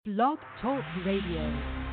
Blog Talk Radio.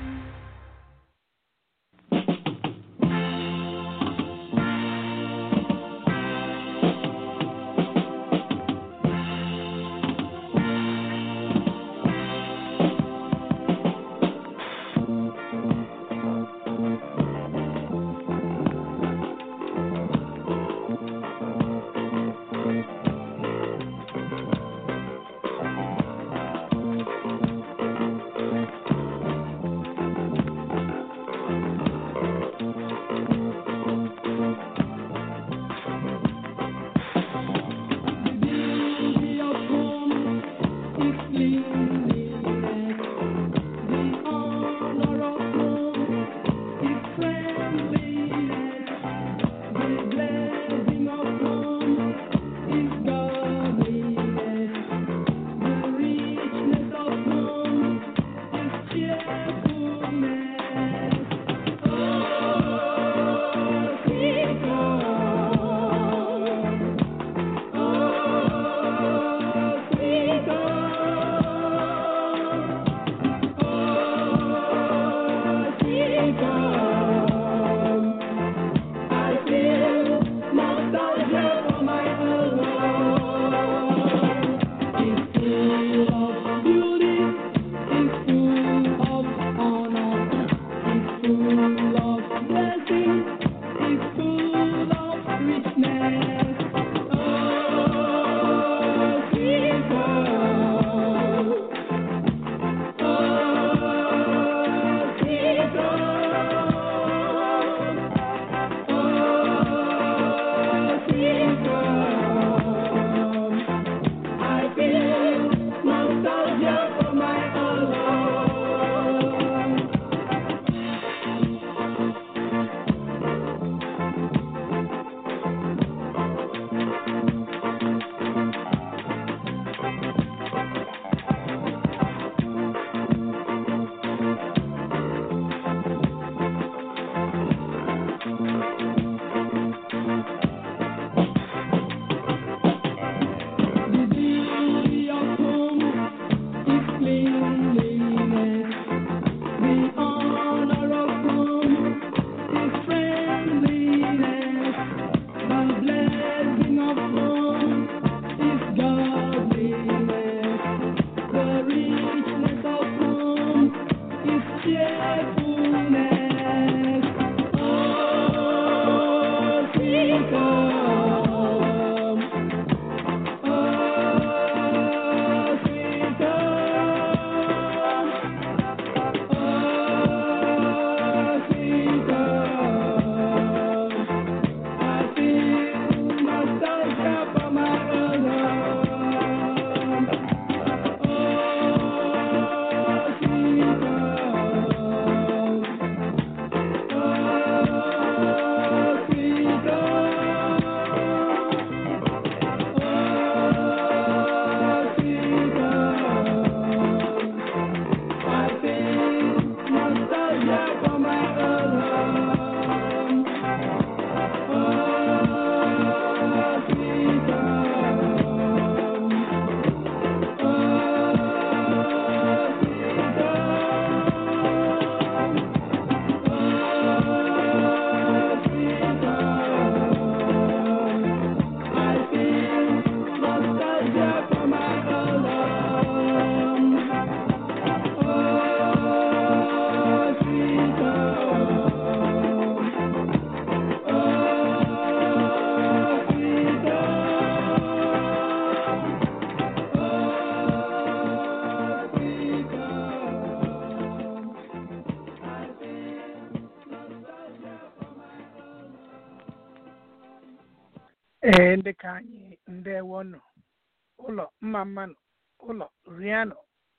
ee ndị ka anyị ndewonụ ụlọ mma mmanụ ụlọ rianụ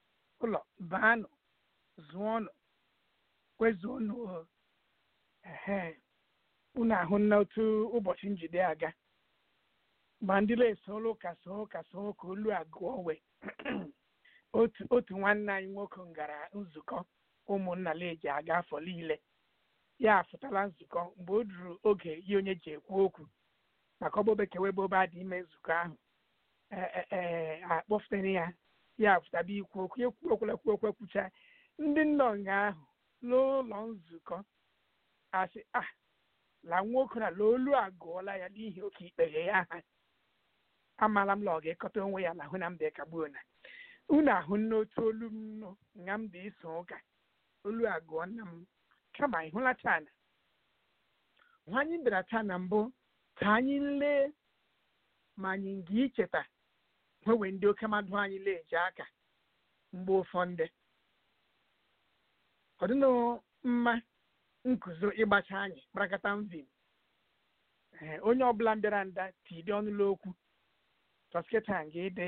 ụlọ baanụ zụọnụ kwezuonụ ehe unu ahụ na otu ụbọchị njide aga ma ndị na-esoro ụka so ụka so ụka olu agụọ we otu otu nwanne anyị nwoke gara nzukọ ụmụnna leji aga afọ niile ya afụtala nzukọ mgbe o ruru oge ya onye ji ekwu okwu maka ọgbọ bekee webe obe adị ime nzukọ ahụ ee akpọfutere ya ya pụtaba ikwu okwu ekwu okwula kwu okwu ekwucha ndị nọ nga ahụ n'ụlọ nzukọ asị a la nwoke na la olu agụọla ya n'ihi oke ikpere ya ha amaala m la ọ ga-ekọta onwe ya lahụ na mbe kagbuo na unu ahụ n'otu olu m nọ nga m dị iso ụka olu agụọ nna m kama ịhụla taa na nwa anyị bịara taa na mbụ ka anyị lee ma anyị nga icheta nwewe ndị oke mmadụ anyị leji aka mgbe ụfọdụ ọ dịnụ mma nkụzo ịgbacha anyị kparakata mvim ee onye ọbụla bịara nda tide ọnụlọ okwu tọsketa nga ide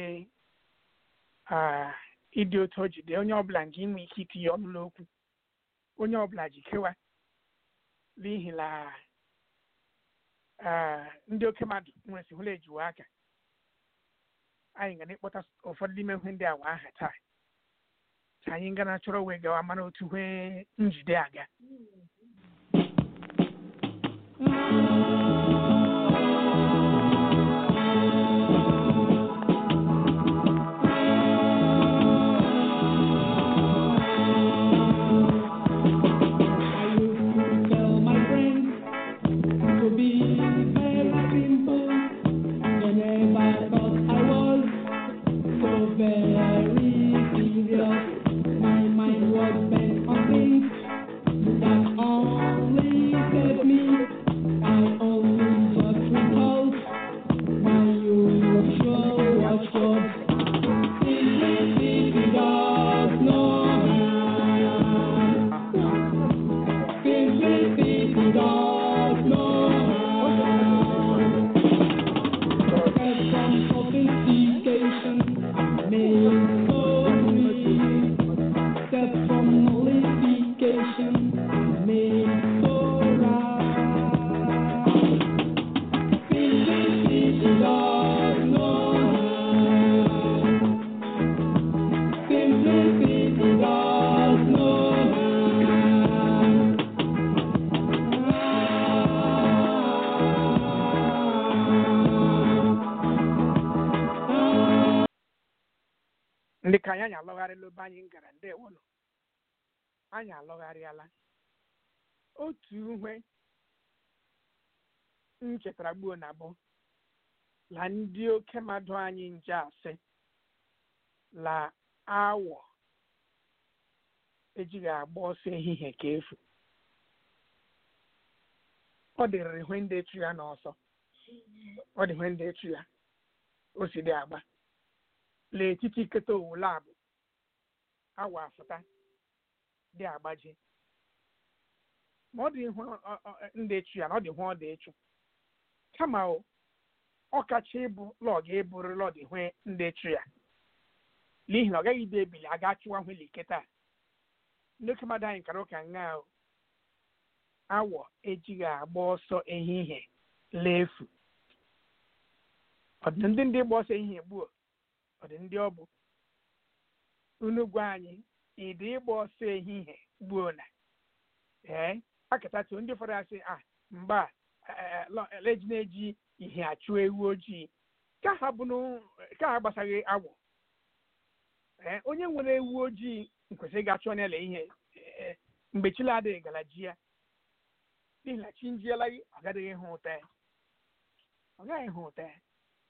ịdị otu o jide onye ọbụla nga inwe ike itinye ọnụlọ okwu onye ọbụla jikewa n'ihi na ndị oke mmadụ nwere hụla ejiwe aka anyị ga na-ekpọta ụfọdụ n'ime ihe ndị awa aha taa ka anyị ga na chọrọ wee gawa mara otu ihe njide aga I used to tell my friends to be very simple. They never thought I was so very serious. My mind was bent on things that only saved me. I only just recalled my usual watchword. Simplicity does no harm. Simplicity does no harm. There's some sophistication made so free. There's some nullification made so right. Simplicity does no harm. Simplicity does no harm. ndị ka anyị anyị alọgharịla ebe anyị gara ndewonụ anyị alọgharịala otu ihe m chetara gbuo na bụ la ndị oke mmadụ anyị nje asị la awọ ejighị agba ọsọ ehihie ka efu ọ dịrịrị ihe ndị etu ya n'ọsọ ọ dị ihe ndị etu ya o si dị agba n'etiti nkịta owule abụ awa afụta dị agbaji ma ọ dị ihu ndị echu ya na ọ dị ihu ọ dị echu kama o ọ kacha ịbụ lọg eburu lọd ihu ndị echu ya n'ihi na ọ gaghị ide ebili a ga-achụwa hụli kịta ndị oke mmadụ anyị kara ụka nga o awọ ejighị agba ọsọ ehihie leefu ọdị ndị ndị gba ọsọ ehihie gbuo ọ dị ndị ọ bụ unu gwa anyị ịdị ịgba ọsọ ehihie gbuo na ee akatatu ndị ụfọdụ asị a mgba leji na-eji ihe achụ ewu ojii ka ha bụ ka ha gbasaghị agwọ ee onye nwere ewu ojii nkwesịrị ga-achụ onye ele ihe mgbe chila adịghị gara ji ya n'ihi na chi njiela gị ọ gadịghị hụ ụta ya ọ gaghị hụ ụta ya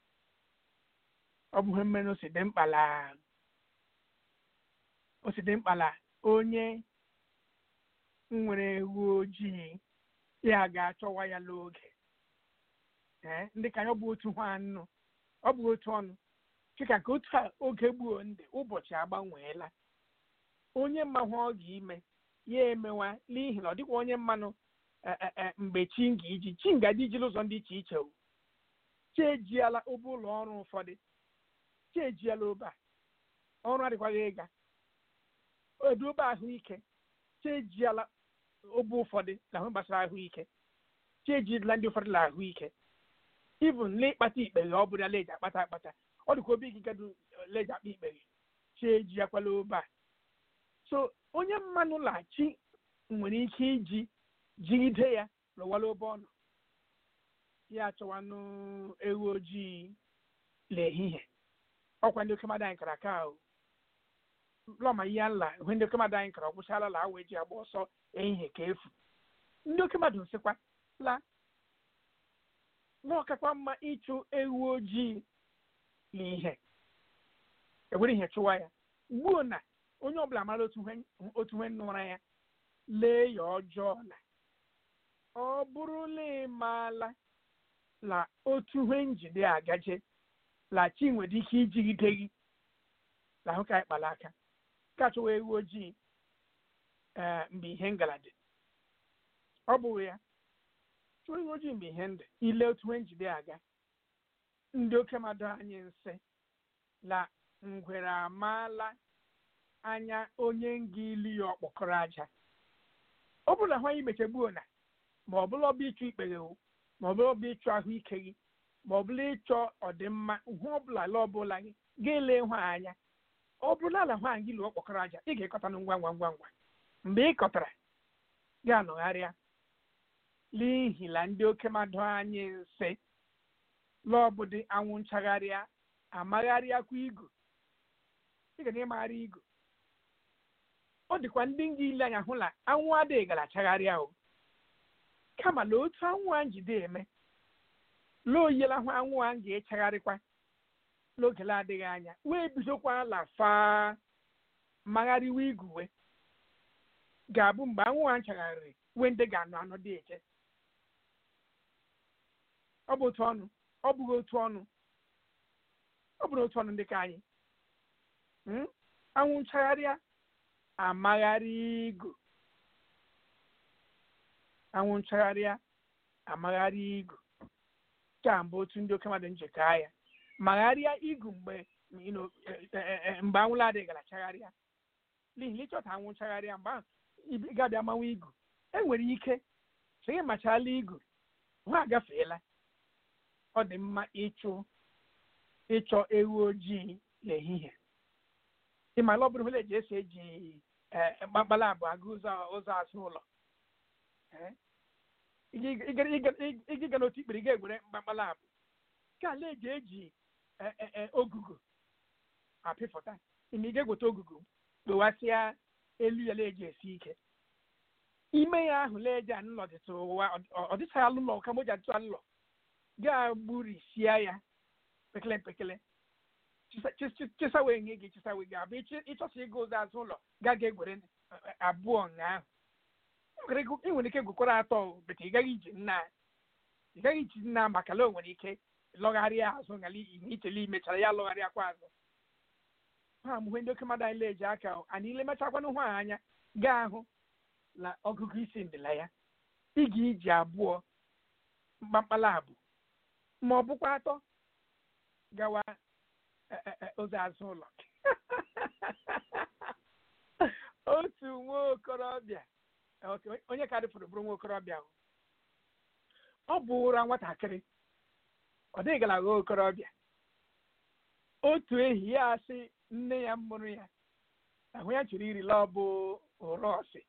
ọ bụ ihe mmerụ si dị mkpa la o si dị mkpa la onye nwere ewu ojii ya ga-achọwa ya n'oge ee ndị ka ya ọ bụ otu ha anụ ọ bụ otu ọnụ chika ka otu a oge gbuo ndị ụbọchị agbanweela onye mmanwụ ọ ga-ime ya emewa n'ihi na ọ dịkwa onye mmanụ mgbe chi nga iji chi nga dị ijiri ụzọ dị iche iche o chi ejiela ụbụ ụlọ ọrụ ụfọdụ chi ejiela obe a ọrụ adịkwaghị ịga edobe ahụike chi ejiela obe ụfọdụ na ahụ gbasara ahụike chi ejidela ndị ụfọdụ na ahụike ibụn n'ịkpata ikpere ọ bụla leji akpata akpata ọ dịkwa obi gị gado leji akpa ikpere chi ejiakwala obe a so onye mmanụ lachi nwere ike iji jigide ya lụwala obe ọnụ ya achọwanụ ewu ojii n'ehihie ọkwa ndị oke mmadụ anyị kara aka o lọma ihe nla ihe ndị oke mmadụ anyị kara ọgwụchala la awa eji agba ọsọ ehihie ka efu ndị oke mmadụ nsịkwa la na ọkakwa mma ịchụ ewu ojii na ihe ewere ihe chụwa ya gbuo na onye ọbụla mara otu ihe otu ihe nụra ya lee ya ọjọọ na ọ bụrụla ịmaala la otu ihe njide agaje la chi nwere ike ijigide gị la ahụ ka anyị kpara aka ka chụwa ewu ojii ee mgbe ihe ngala dị ọ bụghị ya chụwa ewu ojii mgbe ihe ndị ile otu ihe njide aga ndị oke mmadụ anyị nsị la ngwere amaala anya onye nga ili ya ọkpọkọrọ aja ọ bụrụ na hụ anyị mechegbuo na ma ọ bụla ọbụ ịchụ ikpere o ma ọ bụla ọbụ ịchụ ahụike gị ma ọ bụla ịchọ ọdịmma hụ ọbụla la ọbụla gị ga-ele hụ anya ọ bụrụ ala hụ anyị lụọ ọkpọkọrọ aja ị ga-ekọta ngwa ngwa ngwa ngwa mgbe ị kọtara ga-anọgharịa n'ihi na ndị oke mmadụ anyị nsị lọbụdị anwụ nchagharịa amagharịakwa igu ị ga na-emagharị igu ọ dịkwa ndị nga ile anya hụ na anwụ adịghị gara achagharịa o kama na otu anwụ a njide eme la oyela hụ anwụ a ga-echagharịkwa n'oge na-adịghị anya wee bidokwa la faa magharịwa iguwe ga-abụ mgbe anwụ a nchagharịrị wee ndị ga-anọ anọ dị eche ọ bụ otu ọnụ ọ bụghị otu ọnụ ọ bụrụ otu ọnụ ndị ka anyị Mm? anwụ nchagharịa amagharị igu anwụ nchagharịa amagharị igu ka mbụ otu ndị oke mmadụ njekọ ya magharịa igu mgbe you know, eh, eh, eh, mgbe anwụla adịghị gara chagharịa n'ihi na ịchọta anwụ nchagharịa mgbe ahụ ị ga-abịa manwa igu enwere ike chegị machala igu ha agafeela ọ dị mma ịchụ ịchọ ewu ojii n'ehihie ịmala ọ bụrụ hụla eji esi eji eh, mkpakpala abụọ aga ụzọ ụzọ azụ ụlọ Eh? Ị- ị- ị- ị- ị- ịga n'otu ikpere ị ga-egwere mkpakpala abụ ka ala eji eji eh, eh, eh, ogugu apịfụta ime ị ga-egweta ogugu kpowasịa elu ya na-eji esi ike ime ya ahụ leje anụlọ dịtụ ụwa ọ dịchaghị alụlọ ka moji adịtụ alụlọ ga-agburisie ya pekele pekele chisa- chis- chisa wee nye gị chisa wee gị abụ ịchị- ịchọsa ịga ụzọ azụ ụlọ ga ga egwere eh, abụọ nga ahụ ị nwere ike gwukwara atọ bete ị gaghị iji nna ị gaghị iji nna maka na o nwere ike lọgharịa azụ ngala ichele imechara ya lọgharịakwa azụ ha mgbe ndị oke mmadụ anyị leji aka anyị ile mechakwanụ hụ ha anya gaa ahụ na ọgụgụ isi ndịla ya ị ga iji abụọ mkpamkpala abụ ma ọ bụkwa atọ gawa eh, eh, eh, ụzọ azụ ụlọ otu nwa okorobịa ok, onye ka dịfụrụ bụrụ nwa okorobịa ahụ. ọ bụ ụra nwatakịrị ọ dịghị gara nwa okorobịa otu ehi ya asị nne ya mụrụ ya ahụ ya chọrọ irila ọ bụ rọsị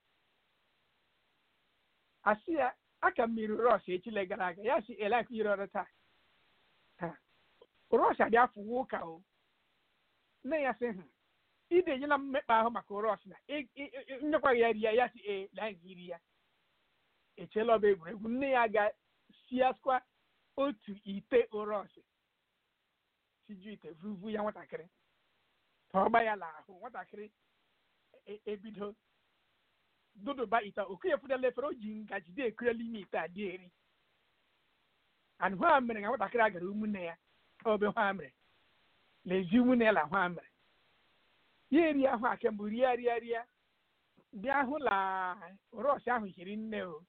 asị ya aka mmiri rọsị echile gara aga ya si elak iri ọrụ taa Ha. rọsị adị afọ ụka o nne ya sị hụ ị na-enyela m mmekpa ahụ maka rọsị na ị- ị- ị- nyekwaghị ya rie ya si ee laa gị iri ya echeela ọba egwuregwu nne ya ga-siaskwa otu ite orọsị siju ite vuvu ya nwatakịrị ka ọ gba ya n'ahụ nwatakịrị e- ebido dụdụba ite okenye fụdala efere o ji ngaji dị ekurela ime ite a dị eri and hụ a mere na nwatakịrị a gara ụmụnne ya obe hụ a mere lezi ụmụnne ya na hụ a mere ya eri ahụ a kemgbe rie rie rie bịa hụ la rọs ahụ hiri nne o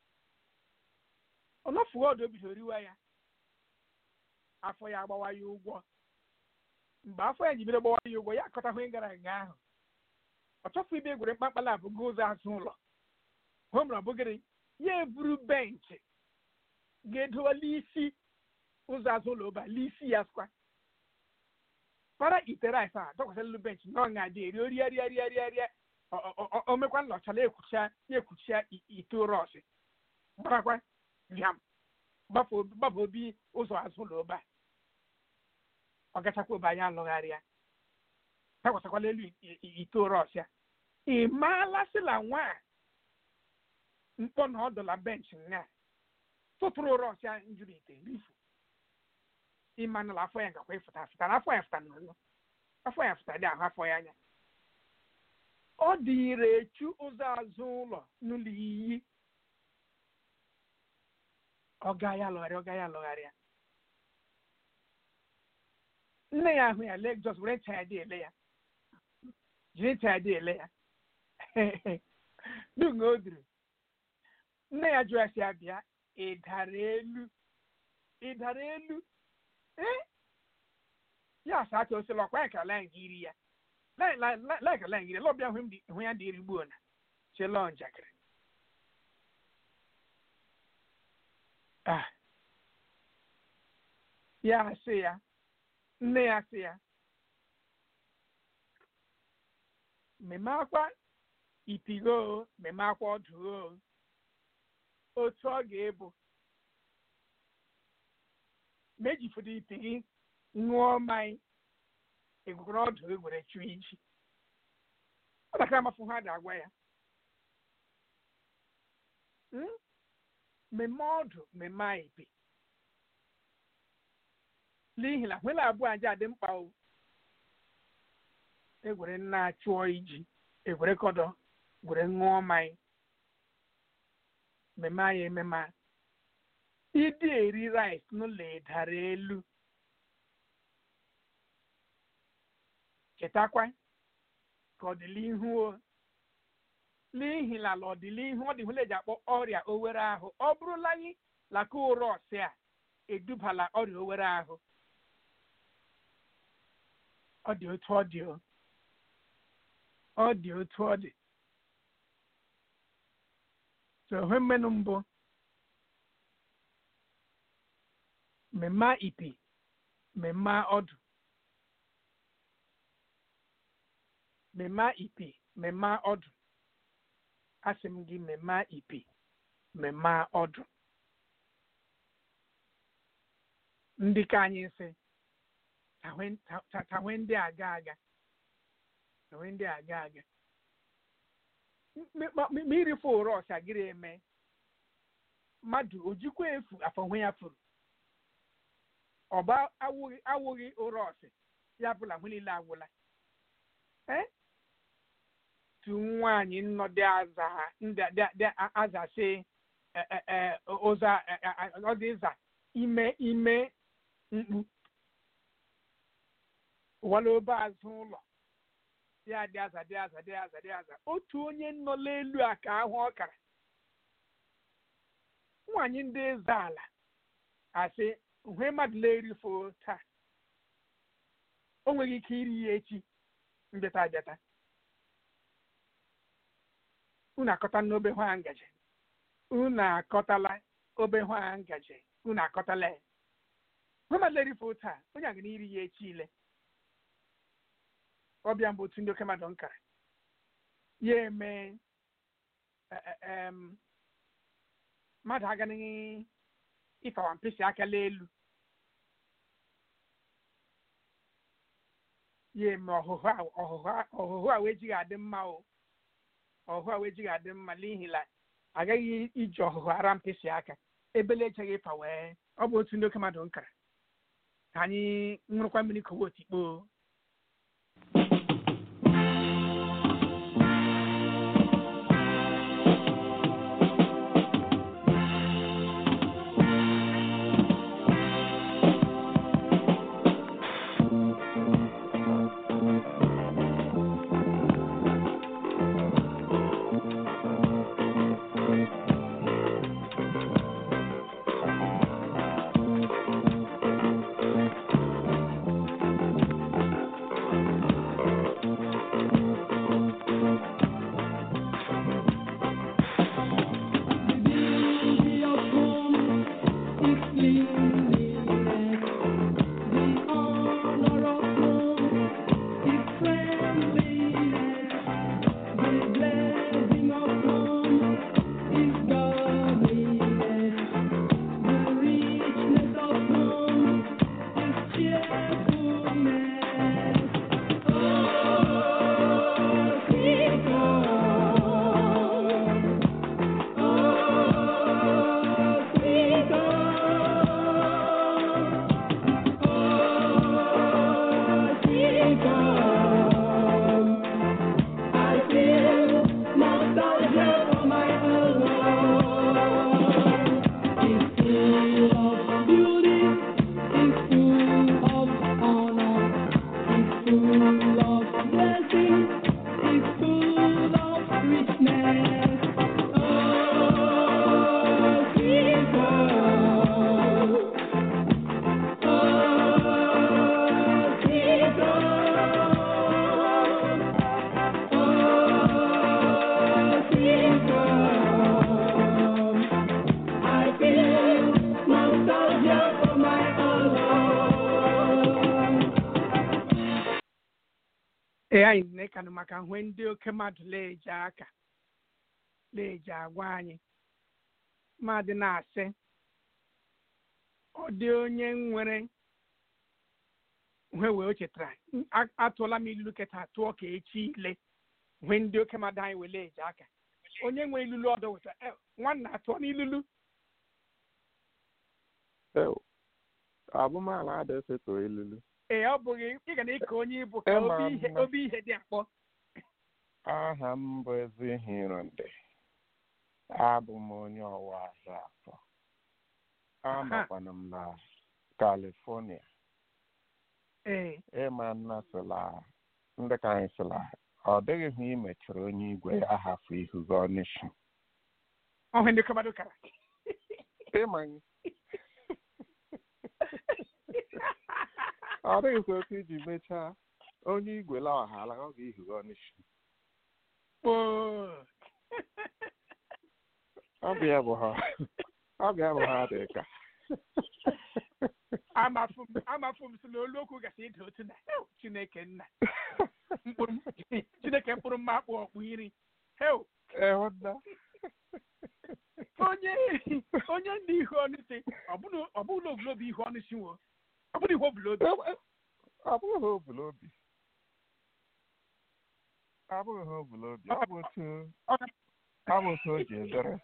ọnọfuo ọdụ o bidoro riwa ya afọ ya agbawa ya ụgwọ mgbe afọ ya ji bido gbawa ya ụgwọ ya akọtahụ ihe gara nga ahụ ọ chọfụ ibe egwere mkpakpala abụgo ụzọ azụ ụlọ hụ mere ọ bụgịrị ya eburu benchị ga-edowala isi ụzọ azụ ụlọ ụba l'isi ya skwa para ite rice a dọkwasịlụ benchị na ọṅa dị eri orie rie rie rie rie o mekwa nlọchala ekwucha ya ekwucha ite rọsị gbarakwa bịam gbafe obi ụzọ azụ ụlọ ụba ọ gachakwa ụba ya alụgharịa takwasịkwala elu i- i- ite ụra ọsịa ị maala sịla nwa a mkpọ na ọdụla bench nga tụtụrụ ụra ọsịa njuru ite rifu ịmanụla afọ ya ngakwa ịfụta afụta na afọ ya fụta n'ụlọ afọ ya fụta dị ahụ afọ ya anya ọ dịịrị echu ụzọ azụ ụlọ n'ụlọ iyi ọ gaa ya lọgharịa ọ gaa ya lọgharịa nne ya ahụ ya lee jos were ncha ya dị ele ya jiri ncha ya dị ele ya dum o duru nne ya jụrụ ya si ya bịa ị dara elu ị dara elu ee ya asa acha osila ọkwa ya ka lain gị iri ya lain ka lain gị iri ya lọbịa hụ m dị- hụ ya dị iri gbuo na chelo njakịrị ah ya asị ya nne ya sị ya mmemme akwa ipigo mmemme akwa ọdụ o otu ọ ga-ebu mejifudo ipi gị ṅụọ mmanya egwugoro ọdụ gị were chụọ iji ọ dakara amafụ ha da-agwa ya Hmm? mmemme ọdụ mmemme a ipi n'ihi na nwere abụọ aja dị mkpa o egwere nna chụọ iji egwere kọdọ gwere ṅụọ mmanya mmemme anyị ememe a. ịdị eri rice n'ụlọ ịdara elu chetakwa ka ọdịnihu o n'ihi na ala ọdịnihu ọ dị hụla eji akpọ ọrịa owere ahụ ọ bụrụla anyị laka ụrọ ọsị a edubala ọrịa owere ahụ ọ dị otu ọ dị o ọ dị otu ọ dị so ihe mmenụ mbụ mmemme ipi mmemme ọdụ mmemme ipi mmemme ọdụ asị m gị mmemme ipi mmemme ọdụ ndị ka anyị sị tahwe- ta- ta- tahwe ndị aga aga tahwe ndị aga aga M- ma ma irife ụra ọsa gịrị eme mmadụ ojikwa efu afọ hụ ya furu ọba awụghị awụghị ụra ọsị ya bụla hụ niile agwụla ee tu nwaanyị nnọ dị aza ndị dị dị aza sị e- e- e, ụza e- e- ọ dị ịza ime ime mkpu wala obe azụ ụlọ ya dị aza dị aza dị aza dị aza otu onye nọ n'elu a ka ahụ ọkara nwaanyị ndị eze ala asị hwe mmadụ na-erifo taa o nweghị ike iri ya echi mbịata abịata unu akọta n'obe hwa ngaji unu akọtala obe hwa ngaji unu akọtala ya hwe mmadụ na-erifo taa onye aga iri ya echi ile ọbịa mbụ otu ndị oke mmadụ nkara ya eme e- e- em, mmadụ agaghị ịfawa mkpịsị aka elu ya eme ọhụhụ a ọhụhụ a ọhụhụ a wee jighị adị mma o ọhụhụ a wee jighị adị mma n'ihi na agaghị iji ọhụhụ ara mkpịsị aka ebele echeghị ịfa wee ọ bụ otu ndị oke mmadụ nkara ka anyị ṅụrụkwa mmiri kowe otikpo Thank ee anyị na-ekanụ maka hwe ndị oke mmadụ na-eji aka na-eji agwa anyị mmadụ na-asị ọ dị onye nwere hwe wee o chetara "A- atụọla m ilulu kịta tụọ ka echi ile hwe ndị oke mmadụ anyị wee na-eji aka onye nwe ilulu ọdọ wetara "Eh, nwanna atụọ n'ilulu Ew, abụmala adịghị esetọ ilulu ee ọ bụghị ị ga na-eke onye ibu ka Ịma obi ihe mma. obi ihe dị akpọ aha m bụ Ezihirundị abụ m onye ọwa ahịa afọ anọkwana m na California ee ịma nna sịla ndị ka anyị sịla ọ dịghị hụ imechara onye igwe ya hafụ ihu gị ọnịshi ọhụ ndị kọmado kara ịma ọ dịghịkwa otu iji mechaa onye igwe la ọhala ọ ga-ihu gị ọnịshi Oo. ọ bụ ya bụ ha ọ bụ ya bụ ha dị ka amafu m amafu m si na olu okwu gasị ịda otu na "Ew, chineke nna mkpụrụ chineke mkpụrụ mma akpụ ọkpụ iri hew ịhụnna onye onye ndị ihu ọnụ si ọ bụrụ ogologo ihu ọnụ si nwo ọ bụrụ ihu obulobi ọ bụghị ha obulobi ọ bụghị ha obulobi ọ bụ otu ọ bụ otu o ji edere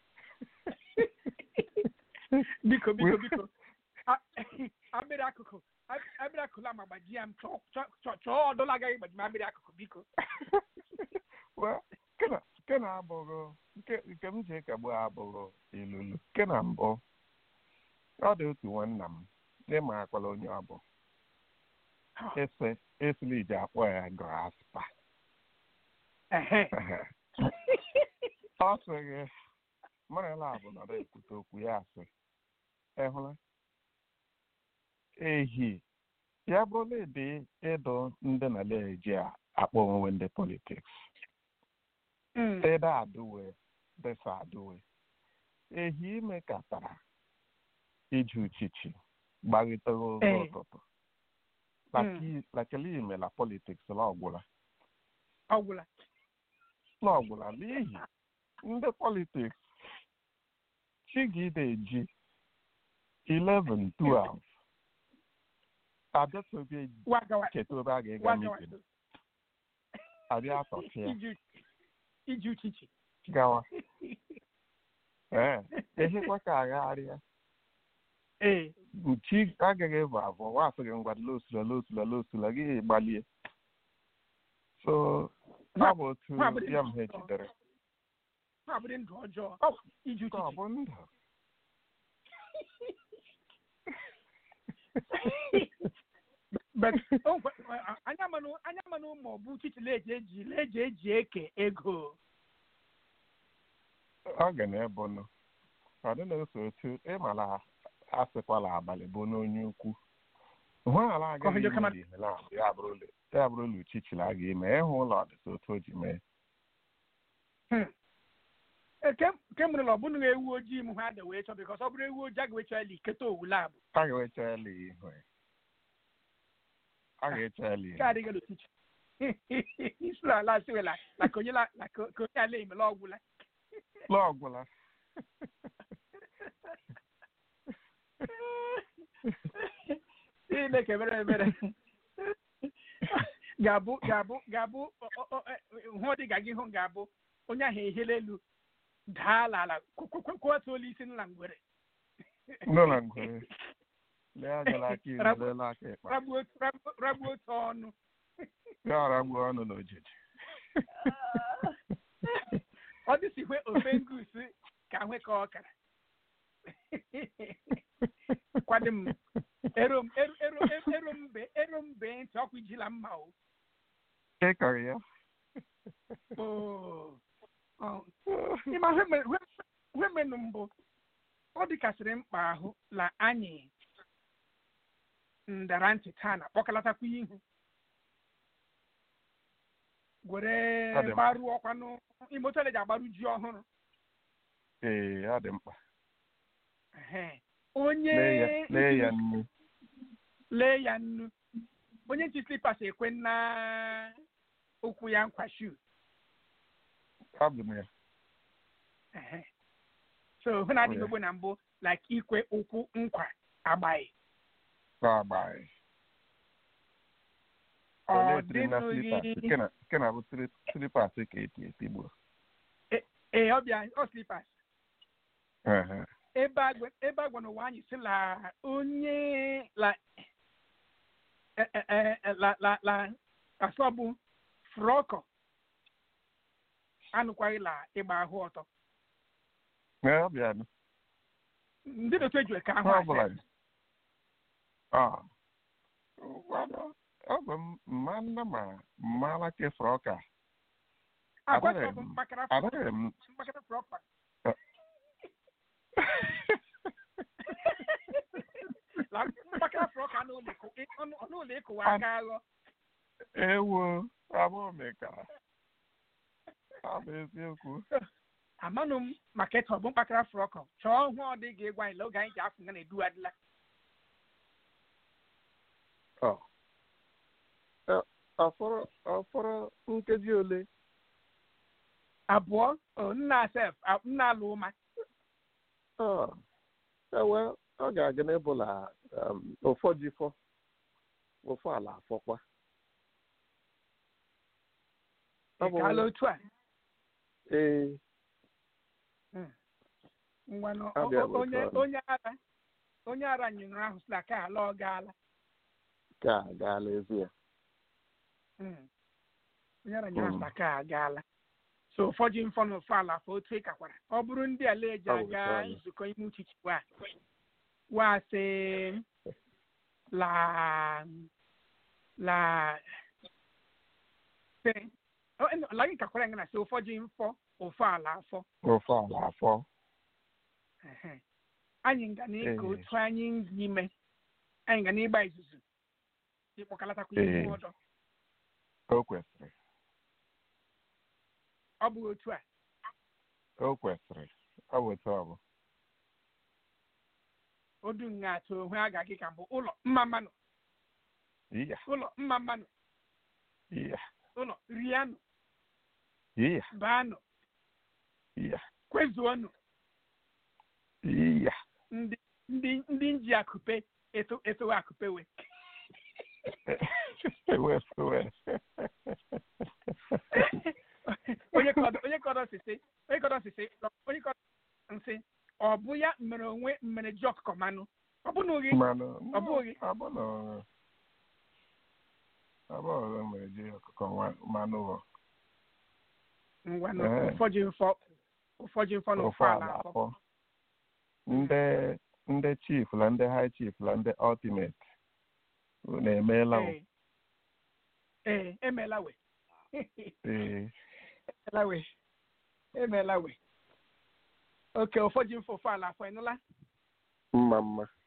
biko biko biko A- abịrị akụkụ a- abịrị akụkụ la ma gbajie m chọọ chọọ- chọọ chọọ ọdụla agaghị gbaji m abịrị akụkụ biko Well, nke na nke na abụghị nke nke m ji ekegbu abụghị ilulu nke na mbụ ọ dị otu nwanna m ịma akwala onye ọ bụ ese esili iji akpọ ya graspa Ehe. ọ sịghị marala bụ nọrọ ekwute okwu ya asị ịhụla ehi ya bụrụla ịdị ịdụ ndị na eji akpọ onwe ndị politiks Mm. ịda adụwe desa adụwe ehi ime katara iji uchichi gbagitere ụzọ Ee. ụtụtụ lakele ime la politiks la ọgwụla ọ gwụla la ọgwụla n'ihi ndị politiks chigide eji 11 12 abịatobe wagawa cheta obe a ga-ega wagawa mitin abịa atọchịa iji iji uchichi gawa ee ehekwa ka agagharịa ee nchi agaghị ebu abụọ wasị gị ngwa losula losula losula gị gbalie so ọ bụ otu nwa agbọghọ ya m ha dị ejidere ha bụrụ ndụ ọjọọ iji ka ọ uchichi bụ ndụ but o nkwe- anya manụ anya manụ ma ọ bụ uchichi leji eji leji eji eke ego ọ ga na-ebu nụ ọ dị na-eso otu ịmala asịkwala abalị bụ n'onye ukwu hụala Ka ọ agaghị hụjọ kama- ime ihe na ya bụrụla ya bụrụla uchichila a ga-eme ịhụ ụlọ ọdịsa otu o ji mee Hmm. Eh, kem kem mụrụ na ọ bụrụ na ewu ojii m ha dị wee chọ bikọs ọ bụrụ ewu ojii a ga-eche eli keta owu labụ a ga-eche ele ihu ya. a ga-eche ele ihu ka adịghị n'ochichi isi na ala siwela na ka onye la na ka ka onye ala emela ọgwụla lọ ọgwụla Chineke mere ebere ga-abụ ga-abụ ga-abụ ọ- ọ- ọ- eh, hụ dị ga gị hụ ga-abụ onye ahụ ehela elu daa n'ala kwatu olu isi nla ngwere nọ na ngwere lee agala aka iri Ragbu- leela aka ịkpa ragbuo ragbuo- ragbuo otu ọnụ ya ọra gbuo ọnụ n'ojiji ọ dịsi hwe ofe ngusi ka hwe ka ọ kara kwado m ero m ero ero ero mbe ero mbe ntị ọkụ ijila mma o ịkọrọ ya Oo. Ọ. ịma hwe menụ mbụ ọ dịkasịrị mkpa ahụ la anyị ndara ntị taa na kpọkọlatakwa ihu gwere Ọ dị mkpa. gbaruo ọkwanụ imotole ji agbaru ji ọhụrụ ee ọ dị mkpa Ehe. onye lee ya lee ya nnu lee ya nnu onye nchi slipas ekwe nna ụkwụ ya nkwa shu abụ m ya Ehe. so hụ na adịghị Oh, yeah. ogbo na mbụ like ikwe ụkwụ nkwa agbaghị agbaghị ọ onye tiri na slipas dịnụghị nke na nke na bụ slipas ka eti etigbo ee ọbịa ọ slipas Ehe. ebe agwa ebe agwa n'ụwa anyị si la onye la e- e- e- e- la la la asọbụ frọkọ anụkwaghị la ịgba ahụ ọtọ Ee, ọ bịa nụ. ndị na-otu eji ka ahụ Ọ asị bụla dị. Ah. Ngwanụ, ọ bụ m- mma nna ma mmala kefọrọ ọka agwa adịghị sọbụ m- mkpakara adịghị m mkpakara frọkọ la mkpakara frọkọ anụ ụlọ ịkụ ọnụ ọnụ ụlọ ịkụwa aka aghọ ewo abụọ mekara ọ bụ eziokwu amanụ m maka ịtọ bụ mkpakara frọkọ chọọ hụ ọ dị ga-egwa anyị la oge anyị ji afụ nga na-edu adịla Ọ. Ọ- ọfọrọ ọfọrọ nkeji ole abụọ o, nna sef a- nna alụ ụma Ọ. ewe ọ ga-aga n'ebụla um, ụfọ ji fọ ụfọ ala afọkwa Ọ bụ- gaala otu a ee ngwanụ o- Abịa o- bụ onye otu ọrụ. onye ara onye ara nyụrụ ahụ sị na ka ala ọ gaala ka gaala ezi ya Mm. onye ara nyụrụ ahụ sị Mm. na ka agaala so ụfọdụ mfọ na ụfọ ala afọ otu ịkakwara ọ bụrụ ndị ala eji Ọ bụ aga otu ọrụ. nzukọ ime uchichi wa wa sị la la sị ọ, eno, la gị kakwara nga na sị ụfọdụ mfọ ụfọ ala afọ ụfọ ala afọ Ehe. anyị nga na-eke Ee. otu anyị n'ime anyị ga n'ịgba izuzu ịkpọkọlatakwa Ee. ihu ọdọ o kwesịrị ọ bụ otu a o kwesịrị ọ bụ otu ọ bụ odu nga atụ onwe a ga-agị ka mbụ ụlọ mma mmanụ iya ụlọ mma mmanụ iya ụlọ rianụ iya baanụ iya kwezuonụ iya ndị ndị ndị nji akụpe eto etowe akụpewe ewe ewe onye kọdọ onye kọdọ sisi onye kọdọ sisi onye kọdọ nsị ọ bụ ya mere onwe mere ji ọkụkọ manụ ọ bụ na oghe mmanụ Ọ bụghị. abụna abụghị mere ji ọkụkọ nwa- mmanụ ụlọ ngwanụ Ee. ụfọdụ mfọ ụfọdụ mfọ na ụfọ ụfọ ala ala afọ afọ ndị ndị chief na ndị high chief na ndị ultimate unu emeela o. ee ee emeela we ee emeela we emeela we oke ụfọdụ mfọ ụfọ ala afọ ịnụla mma mma